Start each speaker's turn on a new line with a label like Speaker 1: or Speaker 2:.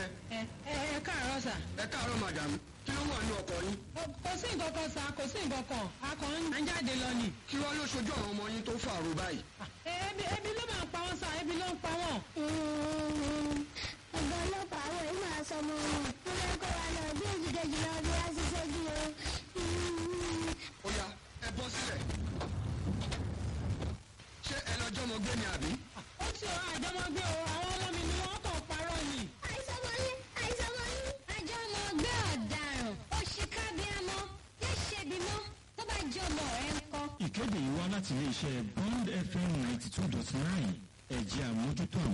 Speaker 1: ẹ ẹ ẹ káàárọ̀ sà.
Speaker 2: ẹ káàárọ̀ madam kí ló wà ní ọkọ̀ yín.
Speaker 1: kò sí nǹkan kan sà kò sí nǹkan kan a kàn ń jáde lọ ni.
Speaker 2: kí wọ́n ló ṣojú àwọn ọmọ yín tó fàrò báyìí.
Speaker 1: ebi ebi ló máa ń pa wọ́n sà ebi ló ń pa wọ́n.
Speaker 3: ọ̀gá ọlọ́pàá àwọn yìí máa sọ ọmọ wọn wọ́n fẹ́ kó wa lọ bí èjì kejì lọ bí wá ṣiṣẹ́ bí o.
Speaker 2: ó yá ẹ bọ́ sílẹ̀. ṣé ẹ lọ jọmọ gbé ni àbí.
Speaker 1: ó ti ọ àjọmọgbé o àwọn ọmọ mi ni wọ́n kàn parọ́ ni.
Speaker 3: àìsàn mọ́ yín àìsàn mọ́ yín. àjọ ọmọ ọgbẹ́ ọ̀daràn òṣìkà bíi amọ́ yóò ṣe bímọ tó bá jẹ́ ọmọ rẹ̀ ń kọ́.
Speaker 4: ìkéde yìí wá láti iléeṣẹ́ bond fm ninety two dot nine ẹ̀jẹ̀ àmójútó àwọn